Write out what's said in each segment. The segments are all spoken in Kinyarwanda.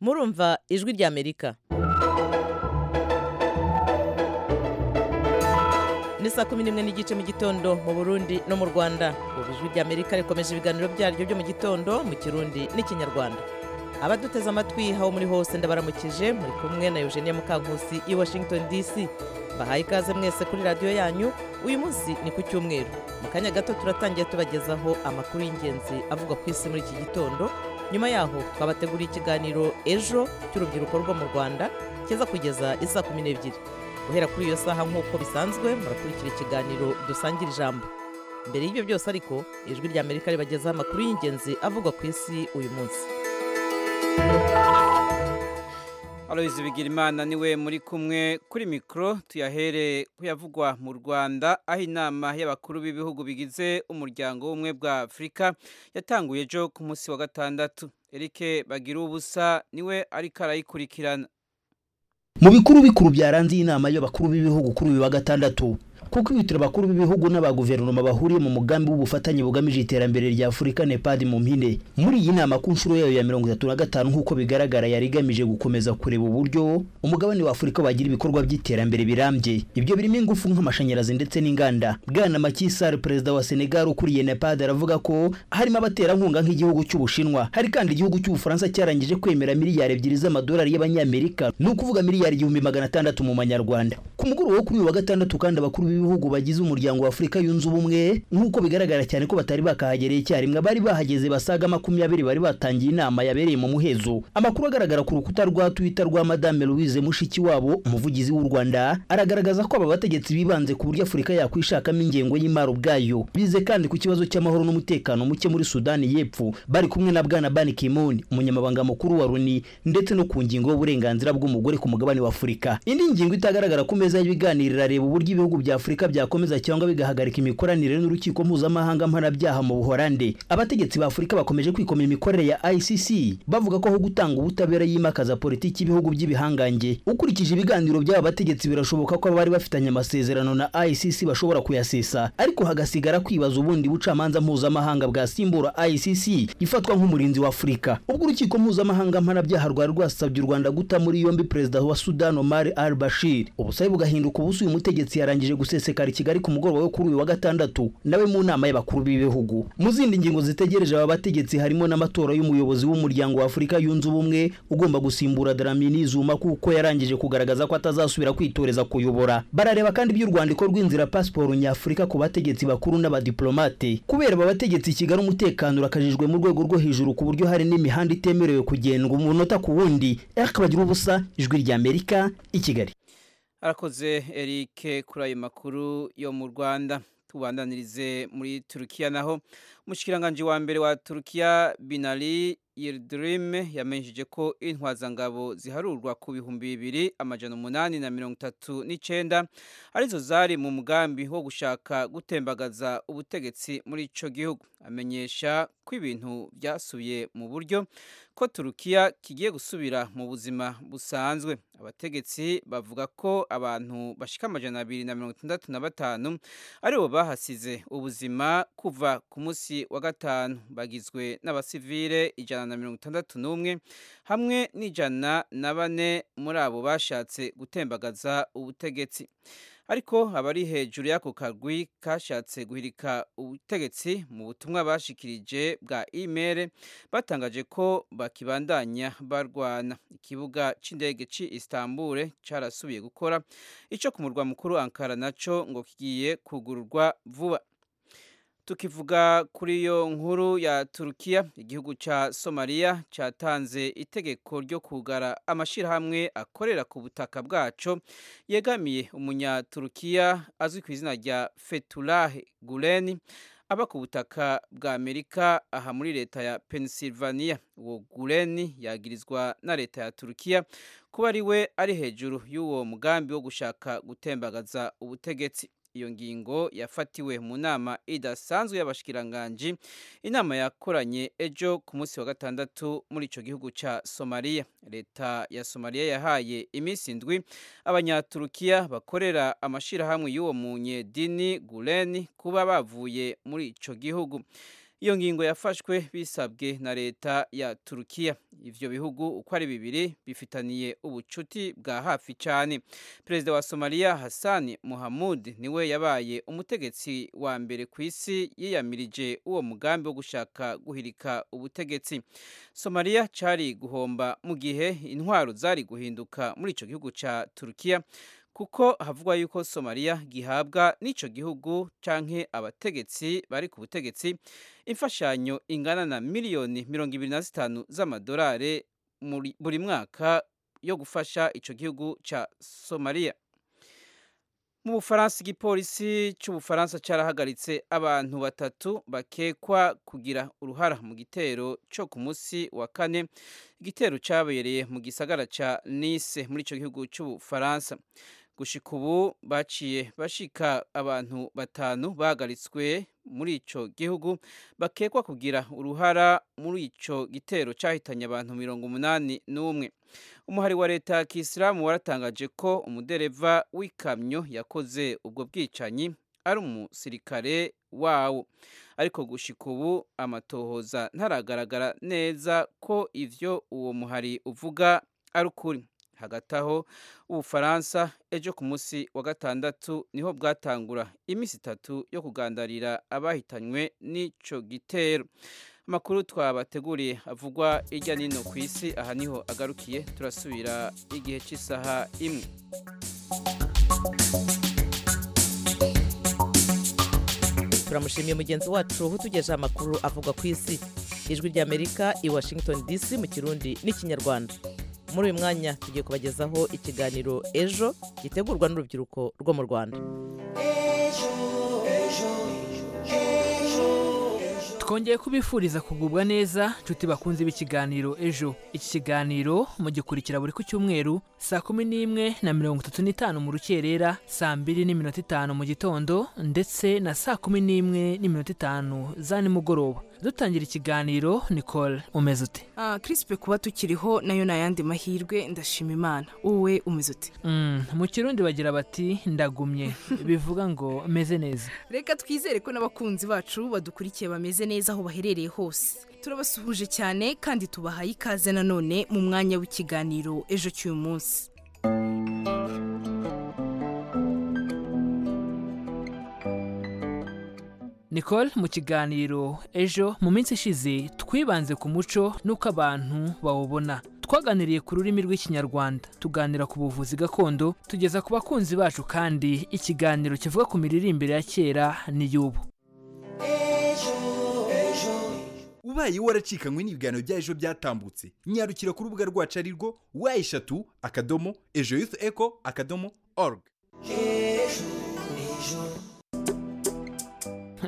murumva ijwi ry'amerika ni saa kumi n'imwe n'igice mu gitondo mu burundi no mu rwanda ubu ijwi ry'amerika rikomeje ibiganiro byaryo byo mu gitondo mu kirundi n'ikinyarwanda abaduteze amatwi aho muri hose ndabaramukije muri kumwe na eugenia mukankusi i washington dc bahaye ikaze mwese kuri radiyo yanyu uyu munsi ni ku cyumweru mu kanya gato turatangiye tubagezaho amakuru y'ingenzi avugwa ku isi muri iki gitondo nyuma yaho twabateguriye ikiganiro ejo cy'urubyiruko rwo mu rwanda kiza kugeza isaa kumi n'ebyiri guhera kuri iyo saha nk'uko bisanzwe murakurikira ikiganiro dusangira ijambo mbere y'ibyo byose ariko ijwi ry'amerika ribagezaho amakuru y'ingenzi avugwa ku isi uyu munsi aloyizi bigirimana niwe muri kumwe kuri mikoro tuyahere kuyavugwa mu rwanda aho inama y'abakuru b'ibihugu bigize umuryango w'ubumwe bwa afurika yatanguye ejo ku munsi wa gatandatu eric bagira ubusa niwe ariko arayikurikirana mu bikuru bikuru byaranze iyi nama y'abakuru b'ibihugu kuri uyu wa gatandatu ku kwihutira abakuru b'ibihugu n'abaguverinoma bahuriye mu mugambi w'ubufatanye bugamije iterambere rya afurika nepad mu mpine muri iyi nama ku nshuro yayo ya mirongo itatu na gatanu nk'uko bigaragara yari igamije gukomeza kureba uburyo umugabane wa afurika wagira ibikorwa by'iterambere birambye ibyo birimo ingufu nk'amashanyarazi ndetse n'inganda bwana Macky Sall perezida wa senegal ukuriye nepad aravuga ko harimo abaterankunga nk'igihugu cy'ubushinwa hari kandi igihugu cy'ubufaransa cyarangije kwemera miliyari ebyiri z'amadolari y'abanyamerika ni ukuvuga miliyari igihumbi magana atandatu mu manyarwanda ku mugoroba wo kuri uyu wa gatandatu kandi abakuru b'ibihugu bagize umuryango wa Afurika yunze ubumwe nk'uko bigaragara cyane ko batari bakahagereye icyarimwe bari bahageze basaga makumyabiri bari batangiye inama yabereye mu muhezo amakuru agaragara ku rukuta rwa Twitter rwa Madame Louise Mushikiwabo umuvugizi w'u Rwanda aragaragaza ko aba bategetsi bibanze ku buryo Afurika yakwishakamo ingengo y'imari ubwayo bize kandi ku kibazo cy'amahoro n'umutekano muke muri Sudani y'Epfo bari kumwe na Bwana Ban Ki-moon umunyamabanga mukuru wa Loni ndetse no ku ngingo y'uburenganzira bw'umugore ku mugabane wa Afurika indi ngingo itagaragara ku meza y'ibiganiro irareba uburyo ibihugu bya Afurika byakomeza cyangwa bigahagarika imikoranire n'urukiko mpuzamahanga mpanabyaha mu Buholande abategetsi ba Afurika bakomeje kwikomera imikorere ya ICC bavuga ko aho gutanga ubutabera yimakaza politiki y'ibihugu by'ibihangange ukurikije ibiganiro by'aba bategetsi birashoboka ko abari bafitanye amasezerano na ICC bashobora kuyasesa ariko hagasigara kwibaza ubundi bucamanza mpuzamahanga bwasimbura ICC ifatwa nk'umurinzi wa Afurika ubwo urukiko mpuzamahanga mpanabyaha rwari rwasabye u Rwanda guta muri yombi perezida wa Sudan Omar al-Bashir ubusabe bugahinduka ubusu uyu mutegetsi yarangije gusa gusesekara i Kigali ku mugoroba wo kuri uyu wa gatandatu nawe mu nama y'abakuru b'ibihugu mu zindi ngingo zitegereje aba bategetsi harimo n'amatora y'umuyobozi w'umuryango wa Afurika yunze ubumwe ugomba gusimbura Dlamini Zuma kuko yarangije kugaragaza ko atazasubira kwitoreza kuyobora barareba kandi by'urwandiko rw'inzira pasiporo nyafurika ku bategetsi bakuru n'abadiplomate kubera aba bategetsi i Kigali umutekano urakajijwe mu rwego rwo hejuru ku buryo hari n'imihanda itemerewe kugendwa umunota ku wundi Eric Bagira ubusa ijwi rya Amerika i Kigali arakoze Eric kuri ayo makuru yo mu rwanda tubandanirize muri turukiya naho umushikiranganji wa mbere wa turukiya binari Yildirim yamenyesheje ko intwazangabo ziharurwa ku bihumbi bibiri amajana umunani na mirongo itatu n'icenda arizo zari mu mugambi wo gushaka gutembagaza ubutegetsi muri ico gihugu amenyesha ko ibintu byasubiye mu buryo ko turukiya kigiye gusubira mu buzima busanzwe abategetsi bavuga ko abantu bashika amajana abiri na mirongo itandatu na batanu aribo bahasize ubuzima kuva ku munsi wa gatanu bagizwe n'abasivile ijana na mirongo itandatu n'umwe hamwe n'ijana na bane muri abo bashatse gutembagaza ubutegetsi ariko abari hejuru y'ako kagwi kashatse guhirika ubutegetsi mu butumwa bashikirije bwa imere batangaje ko bakibandanya barwana ikibuga c'indege ci Istanbul carasubiye gukora ico ku murwa mukuru Ankara naco ngo kigiye kugururwa vuba tukivuga kuri iyo nkuru ya turukiya igihugu cya somaliya cyatanze itegeko ryo kugara amashyirahamwe akorera ku butaka bwaco yegamiye umunyaturukiya azwi ku izina rya fetullah guleni aba ku butaka bwa amerika aha muri leta ya pennsylvania uwo guleni yagirizwa na leta ya turukiya kuba ari we ari hejuru y'uwo mugambi wo gushaka gutembagaza ubutegetsi iyo ngingo yafatiwe mu nama idasanzwe y'abashikiranganji inama yakoranye ejo ku munsi wa gatandatu muri ico gihugu ca Somalia leta ya Somalia yahaye iminsi indwi abanyaturukiya bakorera amashirahamwe y'uwo munyedini Gulen kuba bavuye muri ico gihugu iyo ngingo yafashwe bisabwe na leta ya turukiya ivyo bihugu uko ari bibiri bifitaniye ubucuti bwa hafi cyane perezida wa somaliya hassan muhamud niwe yabaye umutegetsi wa mbere ku isi yiyamirije uwo mugambi wo gushaka guhirika ubutegetsi somaliya cari guhomba mu gihe intwaro zari guhinduka muri ico gihugu ca turukiya kuko havugwa yuko somaliya gihabwa n'ico gihugu canke abategetsi bari ku butegetsi imfashanyo ingana na miliyoni mirongo ibiri na zitanu z'amadolari muri- buri mwaka yo gufasha ico gihugu ca somaliya mu bufaransa igipolisi cy'ubufaransa cyarahagaritse abantu batatu bakekwa kugira uruhara mu gitero cyo ku munsi wa kane igitero cyabereye mu gisagara ca nice muri ico gihugu cy'ubufaransa gushika ubu baciye bashika abantu batanu bahagaritswe muri ico gihugu bakekwa kugira uruhara muri ico gitero cyahitanye abantu mirongo umunani n'umwe umuhari wa leta ya kisilamu waratangaje ko umudereva w'ikamyo yakoze ubwo bwicanyi ari umusirikare wawo ariko gushika ubu amatohoza ntaragaragara neza ko ivyo uwo muhari uvuga ari ukuri hagati aho ubufaransa ejo ku munsi wa gatandatu niho bwatangura iminsi itatu yo kugandarira abahitanywe n'ico gitero amakuru twabateguriye avugwa hirya n'ino ku isi aha niho agarukiye turasubira igihe cy'isaha imwe turamushimiye mugenzi wacu utugejeje amakuru avugwa ku isi ijwi ry'amerika i washington dc mu kirundi n'ikinyarwanda muri uyu mwanya tugiye kubagezaho ikiganiro ejo gitegurwa n'urubyiruko rwo mu rwanda twongeye kubifuriza kugubwa neza nshuti bakunze b'ikiganiro ejo iki kiganiro mugikurikira buri ku cyumweru saa kumi n'imwe na mirongo itatu n'itanu mu rukerera saa mbiri n'iminota itanu mu gitondo ndetse na saa kumi n'imwe n'iminota itanu za nimugoroba dutangira ikiganiro nicole umeze ute Ah, kirisipe kuba tukiriho nayo ni ayandi mahirwe ndashima imana wowe umeze uti Mm, mu kirundi bagira bati ndagumye bivuga ngo meze neza reka twizere ko n'abakunzi bacu badukurikiye bameze neza aho baherereye hose turabasuhuje cyane kandi tubahaye ikaze nanone mu mwanya w'ikiganiro ejo cy'uyu munsi Nicole mu kiganiro ejo mu minsi ishize twibanze ku muco n'uko abantu bawubona twaganiriye ku rurimi rw'ikinyarwanda tuganira ku buvuzi gakondo tugeza ku bakunzi bacu kandi ikiganiro kivuga ku miririmbire ya kera n'iy'ubu ubaye waracikanywe n'ibiganiro bya ejo byatambutse nyarukira ku rubuga rwacu ari rwo wa eshatu akadomo ejo yuth eco akadomo org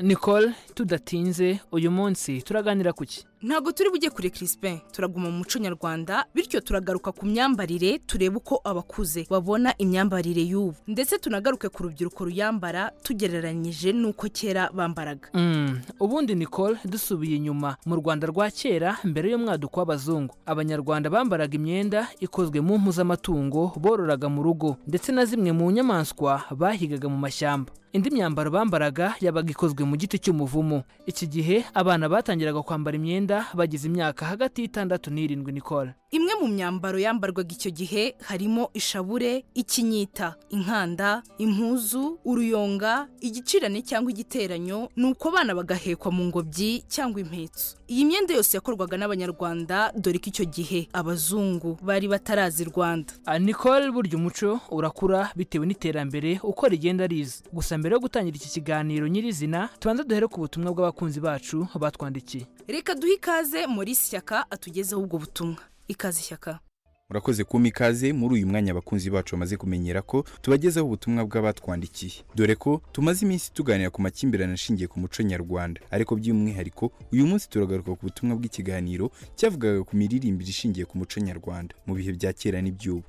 Nicole tudatinze uyu munsi turaganira ku ki ntabwo turi bujye kure kirisipe turaguma mu muco nyarwanda bityo turagaruka ku myambarire turebe uko abakuze babona imyambarire y'ubu ndetse tunagaruke ku rubyiruko ruyambara tugereranyije n'uko kera bambaraga Mm, ubundi Nicole dusubiye inyuma mu Rwanda rwa kera mbere y'umwaduko w'abazungu abanyarwanda bambaraga imyenda ikozwe mu mpu z'amatungo bororaga mu rugo ndetse na zimwe mu nyamaswa bahigaga mu mashyamba indi myambaro bambaraga yabaga ikozwe mu giti cy'umuvumo iki gihe abana batangiraga kwambara imyenda bagize imyaka hagati y'itandatu n'irindwi Nicole imwe mu myambaro yambarwaga icyo gihe harimo ishabure ikinyita inkanda impuzu uruyonga igicirane cyangwa igiteranyo ni uko abana bagahekwa mu ngobyi cyangwa impetso iyi myenda yose yakorwaga n'abanyarwanda dore ko icyo gihe abazungu bari batarazi i rwanda Ah, Nicole burya umuco urakura bitewe n'iterambere uko rigenda riza gusa mbere yo gutangira iki kiganiro nyirizina tubanza duhere ku butumwa bw'abakunzi bacu batwandikiye reka duhe ikaze maurice shyaka atugezeho ubwo butumwa ikaze shyaka murakoze kumpa ikaze muri uyu mwanya abakunzi bacu bamaze kumenyera ko tubagezaho ubutumwa bw'abatwandikiye dore ko tumaze iminsi tuganira ku makimbirane ashingiye ku muco nyarwanda ariko by'umwihariko uyu munsi turagaruka ku butumwa bw'ikiganiro cyavugaga ku miririmbire ishingiye ku muco nyarwanda mu bihe bya kera n'iby'ubu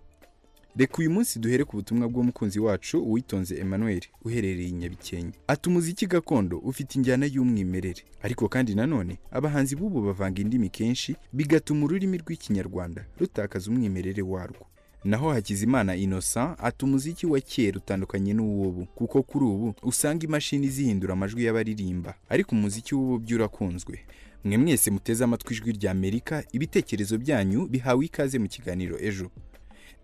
reka uyu munsi duhere ku butumwa bw'umukunzi wacu uwitonze emmanuel uherereye i nyabikenke ati umuziki gakondo ufite injyana y'umwimerere ariko kandi nanone abahanzi b'ubu bavanga indimi kenshi bigatuma ururimi rw'ikinyarwanda rutakaza umwimerere warwo naho hakizimana innocent ati umuziki wa kera utandukanye n'uw'ubu kuko kuri ubu usanga imashini zihindura amajwi y'abaririmba ariko umuziki w'ubu byo urakunzwe mwe mwese muteze amatwi ijwi rya amerika ibitekerezo byanyu bihawe ikaze mu kiganiro ejo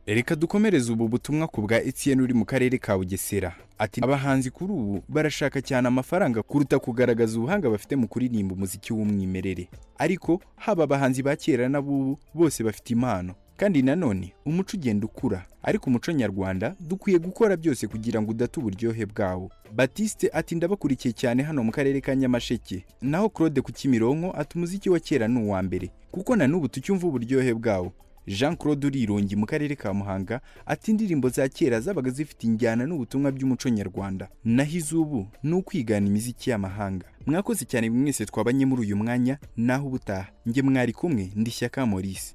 reka dukomereze ubu butumwa ku bwa Etienne uri mu karere ka Bugesera ati abahanzi kuri ubu barashaka cyane amafaranga kuruta kugaragaza ubuhanga bafite mu kuririmba umuziki w'umwimerere ariko haba abahanzi ba kera n'abubu bose bafite impano kandi nanone umuco ugenda ukura ariko umuco nyarwanda dukwiye gukora byose kugira ngo udate uburyohe bwawo batiste ati ndabakurikiye cyane hano mu karere ka nyamasheke naho claude ku kimironko ati umuziki wa kera ni uwa mbere kuko na n'ubu tucyumva uburyohe bwawo jean claude urirongi mu karere ka muhanga ati indirimbo za kera zabaga zifite injyana n'ubutumwa by'umuco nyarwanda naho iz'ubu ni ukwigana imiziki y'amahanga mwakoze cyane buri mwese twabanye muri uyu mwanya naho ubutaha njye mwari kumwe ndi shyaka maurice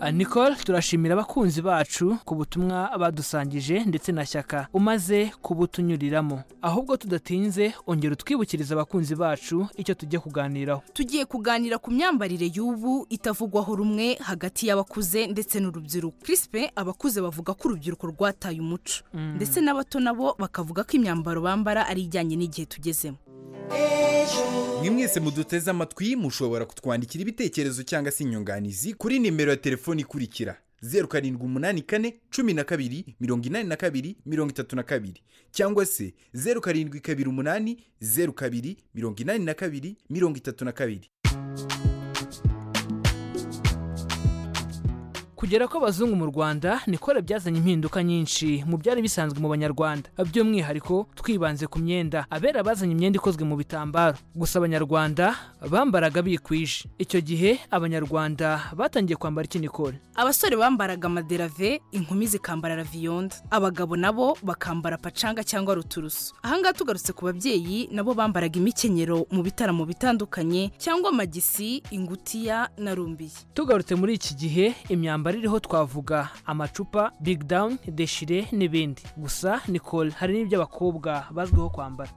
Ah, Nicole turashimira abakunzi bacu ku butumwa badusangije ndetse na shyaka umaze kubutunyuriramo ahubwo tudatinze ongera utwibukiriza abakunzi bacu icyo tujya kuganiraho tugiye kuganira ku myambarire y'ubu itavugwaho rumwe hagati y'abakuze ndetse n'urubyiruko Crispin abakuze bavuga ko urubyiruko rwataye umuco ndetse n'abato nabo bakavuga ko imyambaro bambara ari ijyanye n'igihe tugezemo mwe mwese muduteze amatwi mushobora kutwandikira ibitekerezo cyangwa se inyunganizi kuri nimero ya telefoni ikurikira zeru karindwi umunani kane cumi na kabiri mirongo inani na kabiri mirongo itatu na kabiri cyangwa se zeru karindwi kabiri umunani zeru kabiri mirongo inani na kabiri mirongo itatu na kabiri kugera kw'abazungu mu rwanda nikore byazanye impinduka nyinshi mu byari bisanzwe mu banyarwanda by'umwihariko twibanze ku myenda abera bazanye imyenda ikozwe mu bitambaro gusa abanyarwanda bambaraga bikwije icyo gihe abanyarwanda batangiye kwambara iki nikore abasore bambaraga amaderave inkumi zikambara raviyonda abagabo nabo bakambara pacanga cyangwa ruturusu ahangaha tugarutse ku babyeyi nabo bambaraga imikenyero mu bitaramo bitandukanye cyangwa amagisi ingutiya na rumbiye tugarutse muri iki gihe imyambaro iriho twavuga amacupa big down deshire n'ibindi gusa nicole hari n'ibyo abakobwa bazwiho kwambara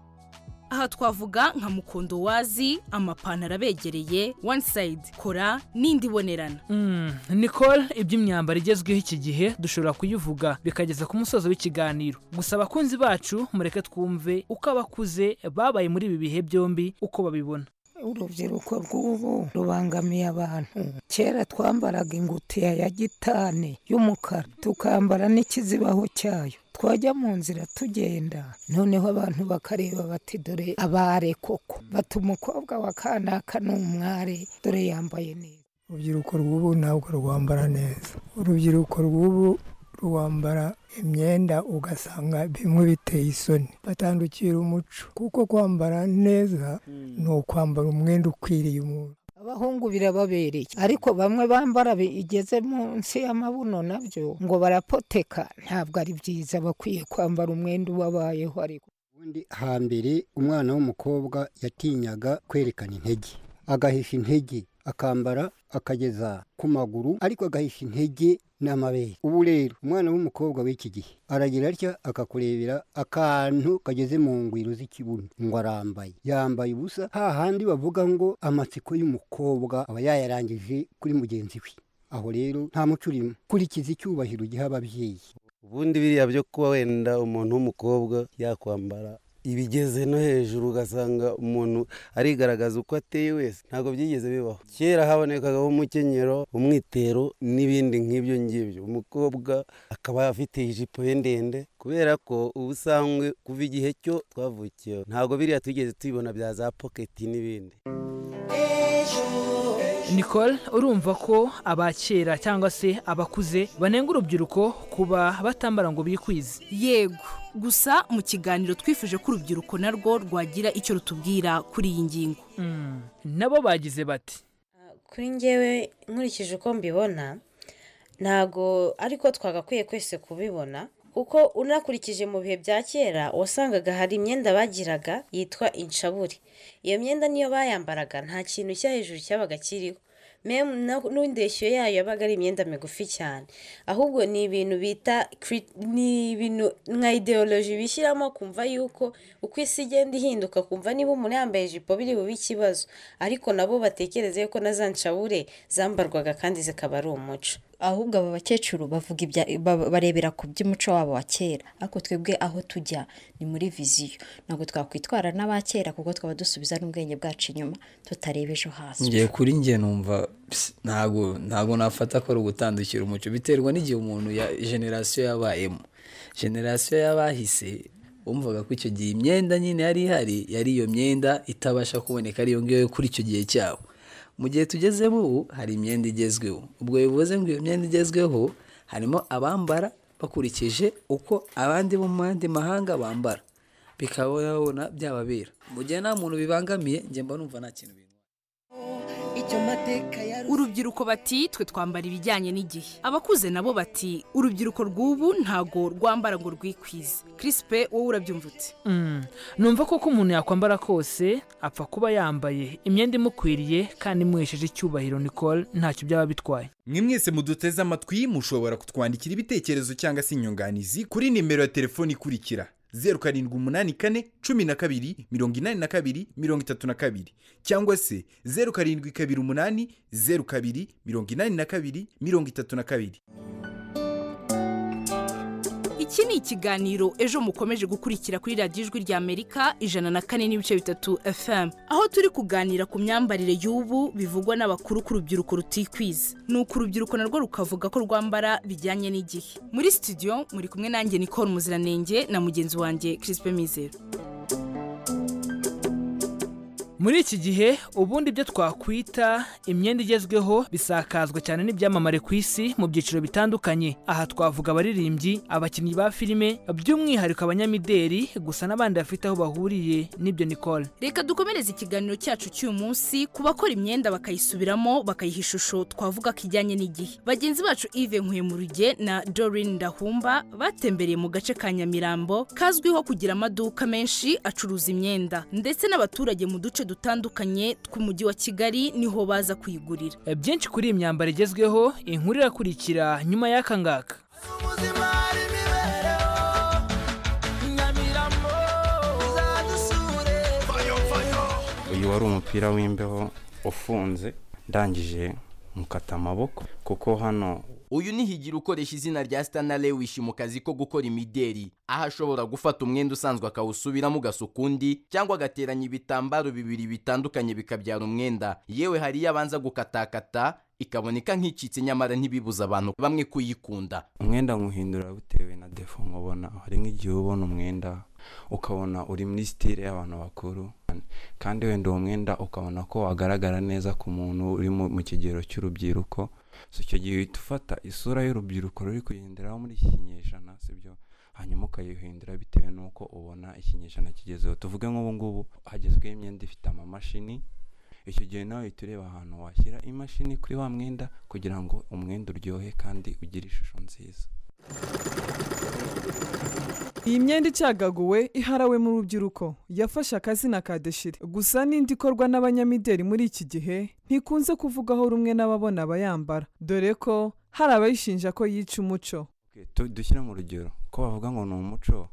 aha twavuga nka mukondo wazi amapantaro abegereye one side kora n'indi ibonerana Mm, nicole iby'imyambaro igezweho iki gihe dushobora kuyivuga bikageza ku musozo w'ikiganiro gusa abakunzi bacu mureke twumve uko abakuze babaye muri ibi bihe byombi uko babibona urubyiruko rw'ubu rubangamiye abantu kera twambaraga ingutiya ya gitane y'umukara tukambara n'ikizibaho cyayo twajya mu nzira tugenda noneho abantu bakareba bati dore abare koko bati umukobwa wa kanaka ni umware dore yambaye neza urubyiruko rw'ubu ntabwo rwambara neza urubyiruko rw'ubu rwambara imyenda ugasanga bimwe biteye isoni batandukira umuco kuko kwambara neza ni ukwambara umwenda ukwiriye umuntu abahungu birababereye ariko bamwe bambara bigeze munsi y'amabuno nabyo ngo barapoteka ntabwo ari byiza bakwiye kwambara umwenda ubabayeho ariko ubundi hambere umwana w'umukobwa yatinyaga kwerekana intege agahisha intege akambara akageza ku maguru ariko agahisha intege n'amabere ubu rero umwana w'umukobwa w'iki gihe aragira atya akakurebera akantu kageze mu ngwiro z'ikibuno ngo arambaye yambaye ubusa hahandi bavuga ngo amatsiko y'umukobwa aba yayarangije kuri mugenzi we aho rero nta muco urimo kurikiza icyubahiro giha ababyeyi ubundi biriya byo kuba wenda umuntu w'umukobwa yakwambara ibigeze no hejuru ugasanga umuntu arigaragaza uko ateye wese ntabwo byigeze bibaho kera habonekagaho umukenyero umwitero n'ibindi nk'ibyo ngibyo umukobwa akaba afite ijipo ye ndende kubera ko ubu usanga kuva igihe cyo twavukiyeho ntabwo biriya tugeze tubibona bya za poketi n'ibindi nicole urumva ko abakera cyangwa se abakuze banenga urubyiruko kuba batambara ngo bikwize yego gusa mu kiganiro twifuje ko urubyiruko narwo rwagira icyo rutubwira kuri iyi ngingo Mm, nabo bagize bati kuri ngewe nkurikije uko mbibona ntago ariko twagakwiye kwese kubibona kuko unakurikije mu bihe bya kera wasangaga hari imyenda bagiraga yitwa inshabure iyo myenda niyo bayambaraga nta kintu cyo hejuru cyabaga kiriho memu na- n'indeshyo yayo yabaga ari imyenda migufi cyane ahubwo ni ibintu bita cri- ni ibintu nka ideoloji bishyiramo kumva yuko uko isi igenda ihinduka kumva niba umuntu yambaye ijipo biri bube ikibazo ariko nabo batekereze yuko na za nshabure zambarwaga kandi zikaba ari umuco ahubwo aba bakecuru bavuga ibya ba- barebera ku by'umuco wabo wa kera ariko twebwe aho tujya ni muri viziyo ntabwo twakwitwara n'aba kera kuko twaba dusubiza n'ubwenge bwacu inyuma tutareba ejo hasi ngiye kuri njye numva psi, ntabwo ntabwo nafata ko ari ugutandukira umuco biterwa n'igihe umuntu ya generasiyo yabayemo generasiyo y'abahise wumvaga ko icyo gihe imyenda nyine yari ihari yari iyo myenda itabasha kuboneka ariyo ngiyo yo kuri icyo gihe cyabo mu gihe tugezemo ubu hari imyenda igezweho ubwo bivuze ngo iyo myenda igezweho harimo abambara bakurikije uko abandi bo mu yandi mahanga bambara bikabona byababera mu gihe nta muntu bibangamiye njye mba numva nta kintu urubyiruko bati twe twambara ibijyanye n'igihe abakuze nabo bati urubyiruko rw'ubu ntago rwambara ngo rwikwize kirisipe wowe urabyumva ute Mm. numva koko umuntu yakwambara kose apfa kuba yambaye imyenda imukwiriye kandi imuhesheje icyubahiro nicole ntacyo byaba bitwaye mwe mwese muduteze amatwi mushobora kutwandikira ibitekerezo cyangwa se inyunganizi kuri nimero ya telefoni ikurikira zeru karindwi umunani kane cumi na kabiri mirongo inani na kabiri mirongo itatu na kabiri cyangwa se zeru karindwi kabiri umunani zeru kabiri mirongo inani na kabiri mirongo itatu na kabiri iki ni ikiganiro ejo mukomeje gukurikira kuri radiyo ijwi rya amerika ijana na kane n'ibice bitatu fm aho turi kuganira ku myambarire y'ubu bivugwa n'abakuru ku rubyiruko rutikwiza ni uko urubyiruko narwo rukavuga ko rwambara bijyanye n'igihe muri studio muri kumwe nanjye nicole muziranenge na mugenzi wanjye kirisipe mizero muri iki gihe ubundi ibyo twakwita imyenda igezweho bisakazwa cyane n'ibyamamare ku isi mu byiciro bitandukanye aha twavuga abaririmbyi abakinnyi ba filime by'umwihariko abanyamideri gusa n'abandi bafite aho bahuriye n'ibyo nicole reka dukomereze ikiganiro cyacu cy'uyu munsi ku bakora imyenda bakayisubiramo bakayiha ishusho twavuga ko ijyanye n'igihe bagenzi bacu ive nkuyemurugye na dorine ndahumba batembereye mu gace ka nyamirambo kazwiho kugira amaduka menshi acuruza imyenda ndetse n'abaturage mu duce dutandukanye tw'umujyi wa kigali niho baza kuyigurira E, byinshi kuri iyi myambaro igezweho inkuru irakurikira nyuma y'aka ngaka uyu wari umupira w'imbeho ufunze ndangije mukata amaboko kuko hano uyu ni higiro ukoresha izina rya sitana lewishi mu kazi ko gukora imideri aho ashobora gufata umwenda usanzwe akawusubiramo ugasuka undi cyangwa agateranya ibitambaro bibiri bitandukanye bikabyara umwenda yewe hari iyo abanza gukatakata ikaboneka nk'icitse nyamara ntibibuza abantu bamwe kuyikunda umwenda nywuhindura bitewe na defo nkubona hari nk'igihe ubona umwenda ukabona uri muri sitire y'abantu bakuru kandi wenda uwo mwenda ukabona ko wagaragara neza ku muntu uri mu mu kigero cy'urubyiruko so icyo gihe uhita ufata isura y'urubyiruko ruri kugenderaho muri iki kinyejana sibyo hanyuma ukayihindura bitewe n'uko ubona ikinyejana kigezeho tuvuge nk'ubu ngubu hagezweho imyenda ifite amamashini icyo gihe nawe uhita ureba ahantu washyira imashini kuri wa mwenda kugira ngo umwenda uryohe kandi ugire ishusho nziza iyi myenda icyagaguwe iharawe mu rubyiruko yafashe akazina ka deshire gusa n'indi ikorwa n'abanyamideri muri iki gihe ntikunze kuvugaho rumwe n'ababona abayambara dore ko hari abayishinja ko yica umuco Ok, tu- dushyire mu rugero ko bavuga ngo ni umuco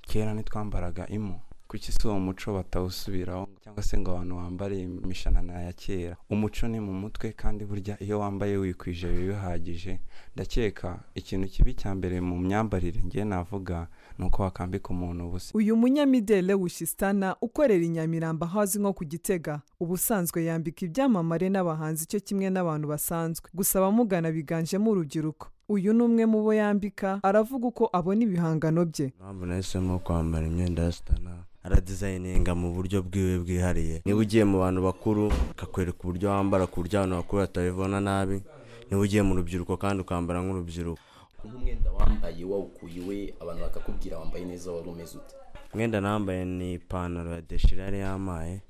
kera ntitwambaraga imu kuki si uwo muco batawusubiraho cyangwa se ngo abantu bambare imishanana ya kera umuco ni mu mutwe kandi burya iyo wambaye wikwije biba bihagije ndakeka ikintu kibi cya mbere mu myambarire ngiye navuga ni uko wakambika umuntu ubusa uyu munyamideli wishistana ukorera i nyamirambo ahazwi nko ku gitega ubusanzwe yambika ibyamamare n'abahanzi cyo kimwe n'abantu basanzwe gusa abamugana biganjemo urubyiruko uyu ni umwe mu bo yambika aravuga uko abona ibihangano bye impamvu nahisemo kwambara imyenda ya sitana aradizayininga mu buryo bwiwe bwihariye niba ugiye mu bantu bakuru akakwereka uburyo wambara ku buryo abantu bakuru batabibona nabi niba ugiye mu rubyiruko kandi ukambara nk'urubyiruko nk'umwenda wambaye wawukuye iwe abantu bakakubwira wambaye neza wari umeze ute umwenda nambaye ni ipantaro ya deshira yari yamaye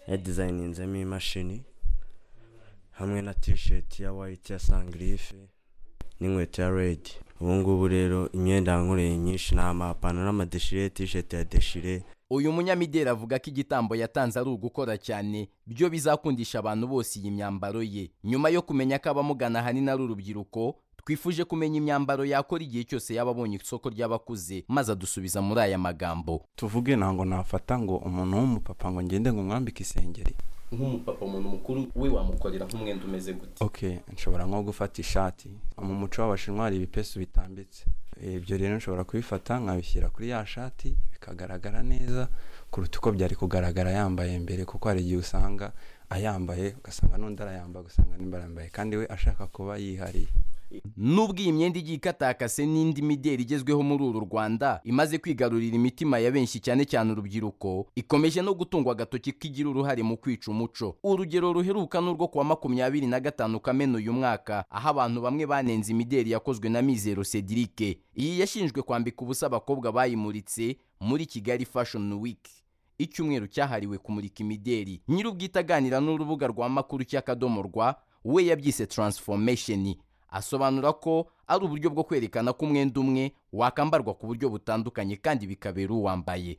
yadizayininzemo imashini hamwe na tisheti ya wayiti ya sangirife n'inkweto ya redi ubu ngubu rero imyenda yankoreye nyinshi ni amapantaro n'amadeshire tisheti ya deshire uyu munyamideli avuga ko igitambo yatanze ari ugukora cyane byo bizakundisha abantu bose iyi myambaro ye nyuma yo kumenya ko abamugana ahanini ari urubyiruko twifuje kumenya imyambaro yakora igihe cyose yaba abonye isoko ry'abakuze maze adusubiza muri aya magambo tuvuge ntabwo nafata ngo umuntu w'umupapa ngo ngende ngo mwambike isengeri nk'umupapa umuntu mukuru we wamukorera nk'umwenda umeze gute ok nshobora nko gufata ishati mu muco w'abashinwa hari ibipesu bitambitse ibyo rero nshobora kubifata nkabishyira kuri ya shati bikagaragara neza kuruta uko byari kugaragara yambaye mbere kuko hari igihe usanga ayambaye ugasanga n'undi arayambaye ugasanga nimba arayambaye kandi we ashaka kuba yihariye nubwo iyi myenda igiye ikatakase n'indi mideli igezweho muri uru rwanda imaze kwigarurira imitima ya benshi cyane cyane urubyiruko ikomeje no gutungwa agatoki ko igira uruhare mu kwica umuco urugero ruheruka ni urwo kuwa makumyabiri na gatanu kamena uyu mwaka aho abantu bamwe banenze imideli yakozwe na mizero cedrique iyi yashinjwe kwambika ubusa abakobwa bayimuritse muri kigali fashion week icyumweru cyahariwe kumurika imideli nyir'ubwite aganira n'urubuga rwa makuru cy'akadomo rwa we yabyise transformation asobanura ko ari uburyo bwo kwerekana ko umwenda umwe wakambarwa ku buryo butandukanye kandi bikabera uwambaye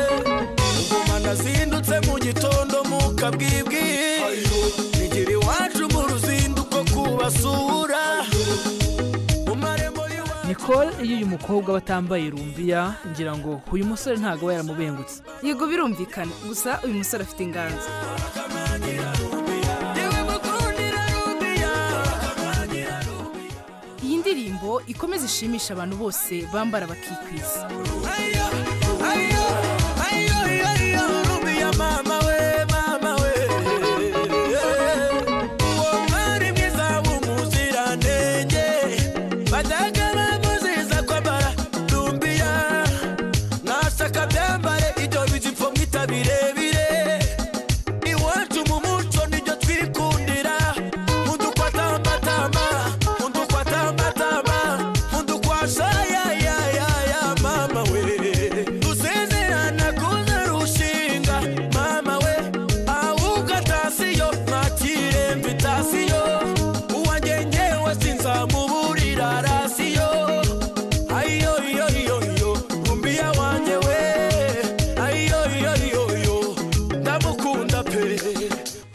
ngoma nazindutse mu gitondo mukabwibwi nigira iwacu mu ruzinduko kubasura nicole iyo uyu mukobwa batambaye rumbiya ngira ngo uyu musore ntabwo aba yaramubengutse yego birumvikana gusa uyu musore afite inganzo iyi ndirimbo ikomeze ishimisha abantu bose bambara bakikwiza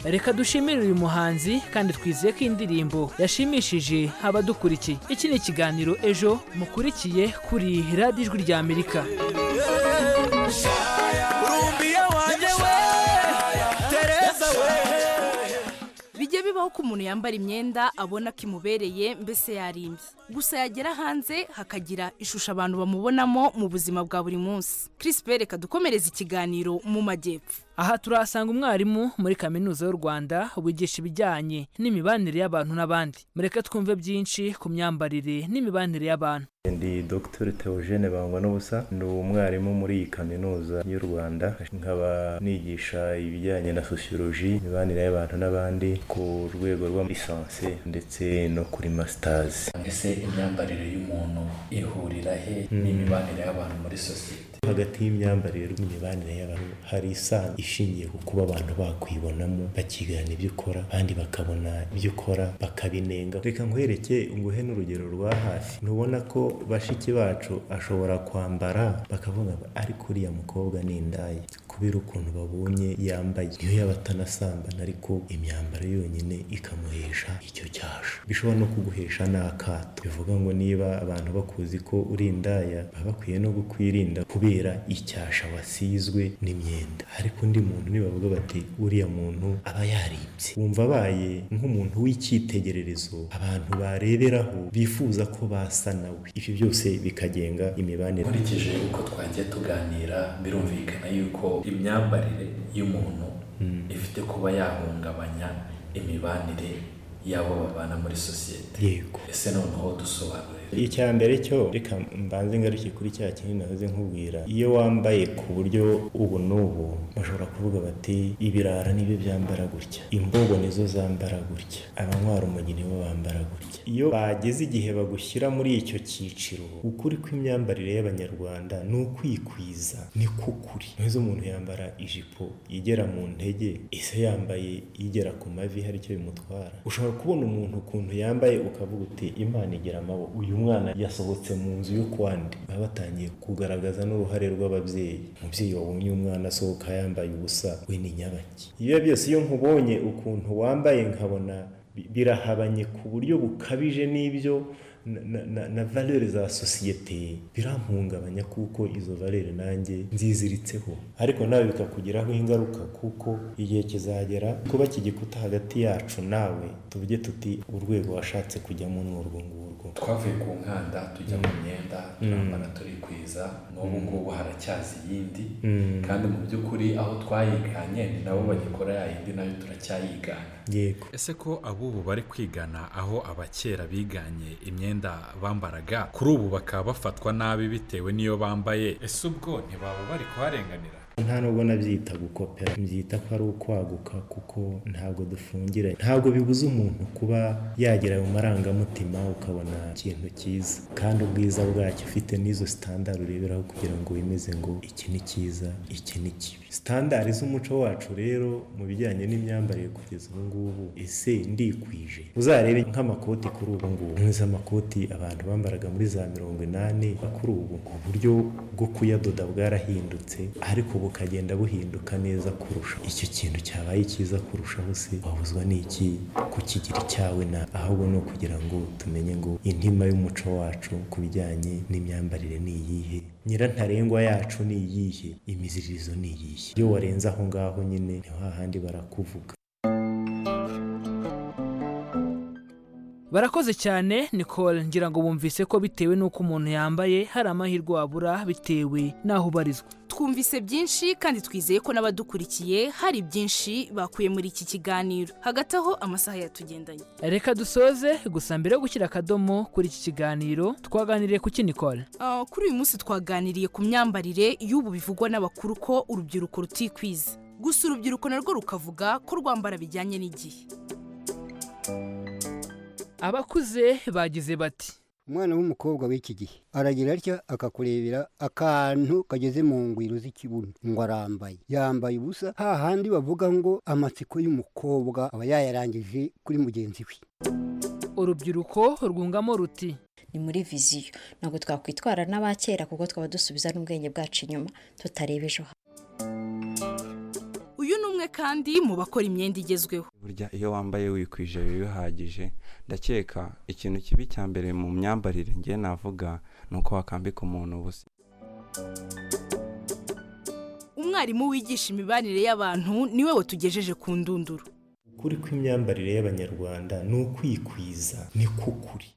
reka dushimire uyu muhanzi kandi twizeye ko indirimbo yashimishije abadukurikiye iki ni ikiganiro ejo mukurikiye kuri radiyo ijwi rya amerika bijya bibaho ko umuntu yambara imyenda abona ko imubereye mbese yarimbye gusa yagera hanze hakagira ishusho abantu bamubonamo mu buzima bwa buri munsi crispin reka dukomereze ikiganiro mu majyepfo aha turahasanga umwarimu muri kaminuza y'u rwanda wigisha ibijyanye n'imibanire y'abantu n'abandi mureke twumve byinshi ku myambarire n'imibanire y'abantu ndi dr Theogene bangwa n'ubusa ni umwarimu muri iyi kaminuza y'u rwanda nkaba nigisha ibijyanye na sociology imibanire y'abantu n'abandi ku rwego rwa lisansi ndetse no kuri masitazi ese imyambarire y'umuntu ihurira he n'imibanire y'abantu muri sosiyete hagati y'imyambarire n'imibanire y'abantu hari isano ishingiye ku kuba abantu bakwibonamo bakiganira ibyo ukora abandi bakabona ibyo ukora bakabinenga reka nkwereke nguhe n'urugero rwa hafi ntubona ko bashiki bacu ashobora kwambara bakavuga ngo ariko uriya mukobwa ni indaya kubera ukuntu babonye yambaye niyo yaba atanasambana ariko imyambaro yonyine ikamuhesha icyo cyasha bishobora no kuguhesha n'akato bivuga ngo niba abantu bakuzi ko uri indaya baba bakwiye no kukwirinda kubera icyasha wasizwe n'imyenda ariko undi muntu nibavuga bati uriya muntu aba yarimbye wumva abaye nk'umuntu w'icyitegererezo abantu bareberaho bifuza ko basa nawe ibyo byose bikagenga imibanire nkurikije uko twagiye tuganira birumvikana yuko imyambarire y'umuntu ifite kuba yahungabanya imibanire y'abo babana muri sosiyete ese noneho dusobanurira icya mbere cyo reka mbanze ngaruke kuri cya kintu nahoze nkubwira iyo wambaye ku buryo ubu n'ubu bashobora kuvuga bati ibirara nibyo byambara gutya imbogo nizo zambara gutya abanywa umujyi nibo bambara gutya iyo bageze igihe bagushyira muri icyo cyiciro ukuri kw'imyambarire y'abanyarwanda ni ukwikwiza ni kukuri ntuzi umuntu yambara ijipo igera mu ntege ise yambaye igera ku mavi hari icyo bimutwara ushobora kubona umuntu ukuntu yambaye ukavuga uti imana igira amaboko uyu mwana yasohotse mu nzu yo kwandi baba batangiye kugaragaza n'uruhare rw'ababyeyi umubyeyi wabonye umwana asohoka yambaye ubusa we ni nyabaki iyo byose iyo nkubonye ukuntu wambaye nkabona bi- birahabanye ku buryo bukabije n'ibyo na- na- na- na valere za sosiyete birampungabanya kuko izo valere nanjye nziziritseho ariko nawe bikakugiraho ingaruka kuko igihe kizagera kuba iki gikuta hagati yacu nawe tuvuge tuti urwego washatse kujyamo ni urwo ngurwo twavuye ku nkanda tujya mu myenda turambara turikwiza n'ubu ngubu haracyaza iyindi Mm. kandi mu by'ukuri aho twayiganye ni nabo bagikora ya yindi nayo turacyayigana yego ese ko ab'ubu bari kwigana aho abakera biganye imyenda bambaraga kuri ubu bakaba bafatwa nabi bitewe n'iyo bambaye ese ubwo ntibaba bari kuharenganira nta nubwo nabyita gukopera mbyita ko ari ukwaguka kuko ntabwo dufungiranye ntabwo bibuza umuntu kuba yagera mu marangamutima ukabona ikintu cyiza kandi ubwiza bwacyo ufite n'izo sitandari ureberaho kugira ngo wemeze ngo iki ni cyiza iki ni kibi sitandari z'umuco wacu rero mu bijyanye n'imyambarire kugeza ubu ngubu ese ndikwije uzarebe nk'amakoti kuri ubu ngubu nk'izo amakoti abantu bambaraga muri za mirongo inani kuri ubu uburyo bwo kuyadoda bwarahindutse ariko bukagenda buhinduka neza kurusha icyo kintu cyabaye cyiza kurushaho se wabuzwa n'iki kukigira icyawe na ahubwo ni ukugira ngo tumenye ngo intima y'umuco wacu ku bijyanye n'imyambarire ni iyihe nyirantarengwa yacu ni iyihe imiziririzo ni iyihe iyo warenze aho ngaho nyine ni hahandi barakuvuga barakoze cyane nicole ngira ngo bumvise ko bitewe n'uko umuntu yambaye hari amahirwe wabura bitewe n'aho ubarizwa twumvise byinshi kandi twizeye ko n'abadukurikiye hari byinshi bakuye muri iki kiganiro hagati aho amasaha yatugendanye reka dusoze gusa mbere yo gushyira akadomo kuri iki kiganiro twaganiriye ku ki nicole Ah, kuri uyu munsi twaganiriye ku myambarire y'ubu bivugwa n'abakuru ko urubyiruko rutikwiza gusa urubyiruko narwo rukavuga ko rwambara bijyanye n'igihe abakuze bagize bati umwana w'umukobwa w'iki gihe aragira atya akakurebera akantu kageze mu ngwiro z'ikibuno ngo arambaye yambaye ubusa hahandi bavuga ngo amatsiko y'umukobwa aba yayarangije kuri mugenzi we urubyiruko rwungamo ruti ni muri viziyo ntabwo twakwitwara n'abakera kuko twaba dusubiza n'ubwenge bwacu inyuma tutareba ejo hazaza uyu ni umwe kandi mu bakora imyenda igezweho burya iyo wambaye wikwije biba bihagije ndakeka ikintu kibi cya mbere mu myambarire ngiye navuga ni uko wakambika umuntu ubusa umwarimu wigisha imibanire y'abantu niwe watugejeje ku ndunduro ukuri kw'imyambarire y'abanyarwanda ni ukwikwiza ni kukuri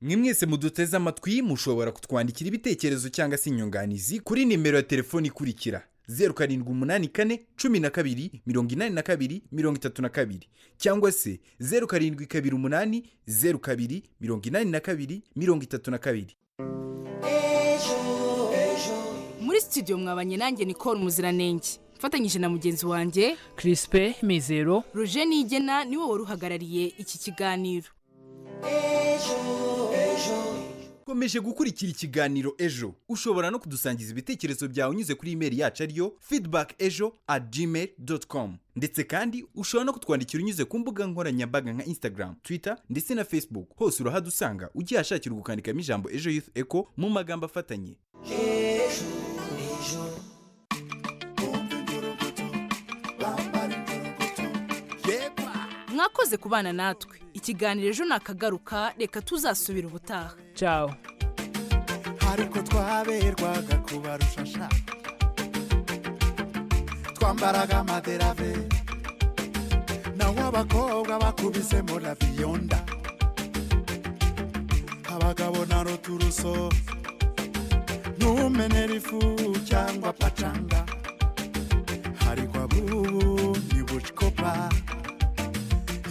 mwe mwese muduteze amatwi mushobora kutwandikira ibitekerezo cyangwa se inyunganizi kuri nimero ya telefoni ikurikira zeru karindwi umunani kane cumi na kabiri mirongo inani na kabiri mirongo itatu na kabiri cyangwa se zeru karindwi kabiri umunani zeru kabiri mirongo inani na kabiri mirongo itatu na kabiri muri studio mwabanye nanjye nicole muziranenge mfatanyije na mugenzi wanjye crispe mizero roger nigena niwe wari uhagarariye iki kiganiro ukomeje gukurikira ikiganiro ejo ushobora no kudusangiza ibitekerezo byawe unyuze kuri imeri yacu ariyo feedback ejo at gmail com ndetse kandi ushobora no kutwandikira unyuze ku mbuga nkoranyambaga nka instagram twitter ndetse na facebook hose urahadusanga ugiye ahashakira gukandikamo ijambo ejo youth echo mu magambo afatanye mwakoze kubana natwe ikiganiro ejo nakagaruka reka tuzasubira ubutaha ciao ariko twaberwaga kubarusha sha twambaraga amaderave naho abakobwa bakubisemo na biyonda abagabo na roturuso ntumenera ifu cyangwa pacanga ariko abubu ni bucikopa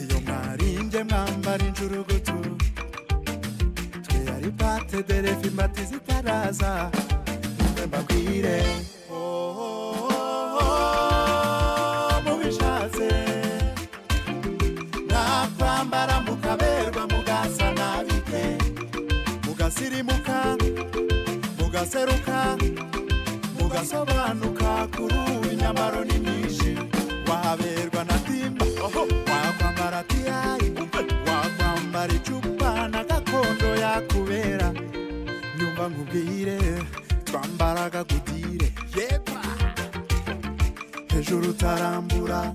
iyo mwarinje mwese mwambara injurugutu twe ari pate derefa imbata zitaraza mbe mbabwire oh, oh, oh, oh, mubishatse nakwambara mukaberwa mugasa nabite mugasirimuka mugaseruka mugasobanuka kuri ubu imyambaro ni myinshi wahaberwa na timba oho wakwambara tiyayi wakwambara icupa na gakondo yakubera nyumva nkubwire twambaraga gutire yepa hejuru utarambura